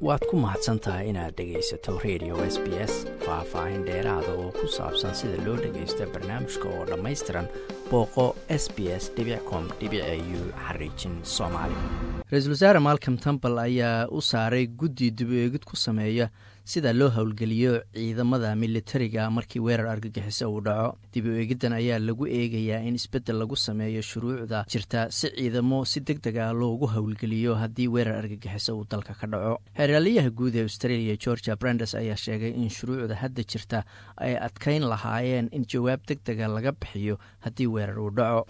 waad ku mahadsan tahay inaad dhegaysato radio s b s faah-faahin dheeraada oo ku saabsan sida loo dhagaysto barnaamijka oo dhammaystiran booqo s b s com u xariijin soomaali ra-iisul wasaare malcom tambal ayaa u saaray guddi dib u eegid ku sameeya sida loo howlgeliyo ciidamada militariga markii weerar argagixiso uu dhaco dib u eegiddan ayaa lagu eegayaa in isbeddel lagu sameeyo shuruucda jirta si ciidamo si deg deg ah loogu howlgeliyo haddii weerar argagixiso uu dalka ka dhaco xeeryaalayaha guud ee australia georgia brandes ayaa sheegay in shuruucda hadda jirta ay adkayn lahaayeen in jawaab deg dega laga bixiyo haddii weerar uu dhaco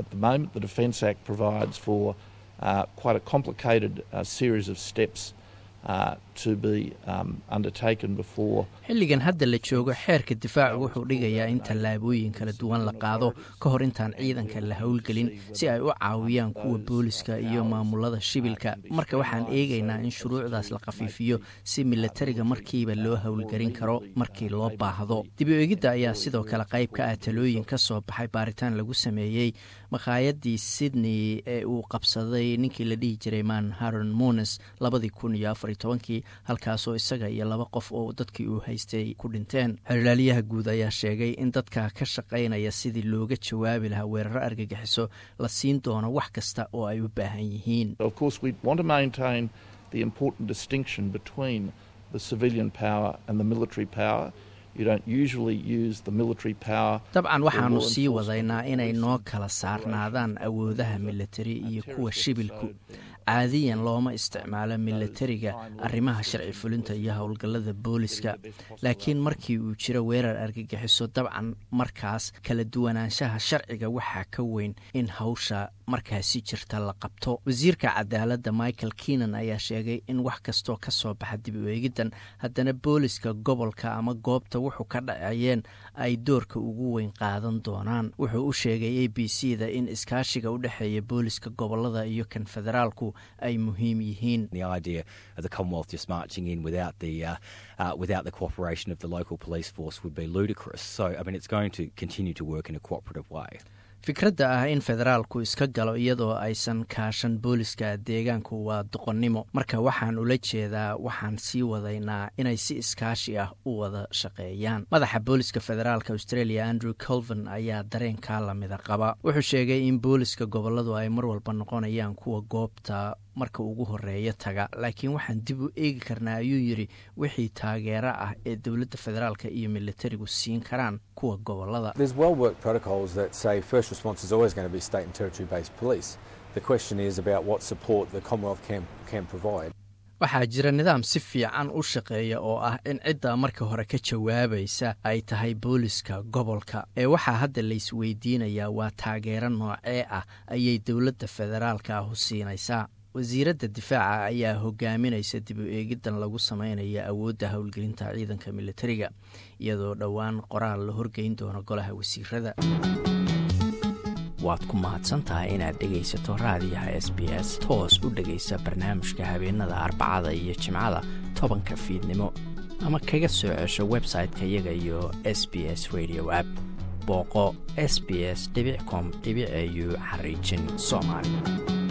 xilligan hadda la joogo xeerka difaacu wuxuu dhigayaa in tallaabooyin kala duwan la qaado ka hor intaan ciidanka la howlgelin si ay u caawiyaan kuwa booliska iyo maamulada shibilka marka waxaan eegaynaa in shuruucdaas la khafiifiyo si milatariga markiiba loo howlgelin karo markii loo baahdo dib u eegidda ayaa sidoo kale qayb ka ah talooyin ka soo baxay baaritaan lagu sameeyey makhaayadii sydney ee uu qabsaday ninkii la dhihi jiray man haron mones labadii kun iyo afar tobankii halkaasoo isaga iyo laba qof oo dadkii uu haystay ku dhinteen xerlaaliyaha guud ayaa sheegay in dadka ka shaqaynaya sidii looga jawaabi lahaa weeraro argagixiso la siin doono wax kasta oo ay u baahan yihiin dabcan waxaanu sii wadaynaa inay noo kala saarnaadaan awoodaha militari iyo kuwa shibilku caadiyan looma isticmaalo milatariga arrimaha sharci fulinta iyo howlgallada booliska laakiin markii uu jiro weerar argagixiso dabcan markaas kala duwanaanshaha sharciga waxaa ka weyn in hawsha markaasi jirta la qabto wasiirka cadaaladda michael keenan ayaa sheegay in wax kastoo ka soo baxa dib u eegiddan haddana booliska gobolka ama goobta wuxuu ka dhacayeen ay doorka ugu weyn qaadan doonaan wuxuu u sheegay a b c da in iskaashiga u dhexeeya booliska gobolada iyo kan federaalku ay muhiim yihiin fikradda ah in federaalku iska galo iyadoo aysan kaashan booliska deegaanku waa doqonnimo marka waxaan ula jeedaa waxaan sii wadaynaa inay si iskaashi ah u wada shaqeeyaan madaxa booliska federaalka australia andrew colvin ayaa dareenkaa lamida qaba wuxuu sheegay in booliska goboladu ay mar walba noqonayaan kuwa goobta marka ugu horeeya taga laakiin waxaan dib u eegi karnaa ayuu yidhi wixii taageero ah ee dowladda federaalka iyo militarigu siin karaan kuwa gobolada waxaa jira nidaam si fiican u shaqeeya oo ah in cidda marka hore ka jawaabaysa ay tahay booliska gobolka ee waxaa hadda laysweydiinayaa waa taageero noocee ah ayay dowladda federaalka ahu siinaysaa wasiiradda difaaca ayaa hogaaminaysa dib u eegiddan lagu sameynaya awoodda howlgelinta ciidanka militariga iyadoo dhowaan qoraal la horgeyn doono golaha wasiirada waad ku mahadsantahay inaad dhegaysato raadiyaha s b s toos u dhegaysa barnaamijka habeenada arbacada iyo jimcada tobanka fiidnimo ama kaga soo cesho website-ka iyaga iyo s b s radio app booqo s b s com au xariijin soomaali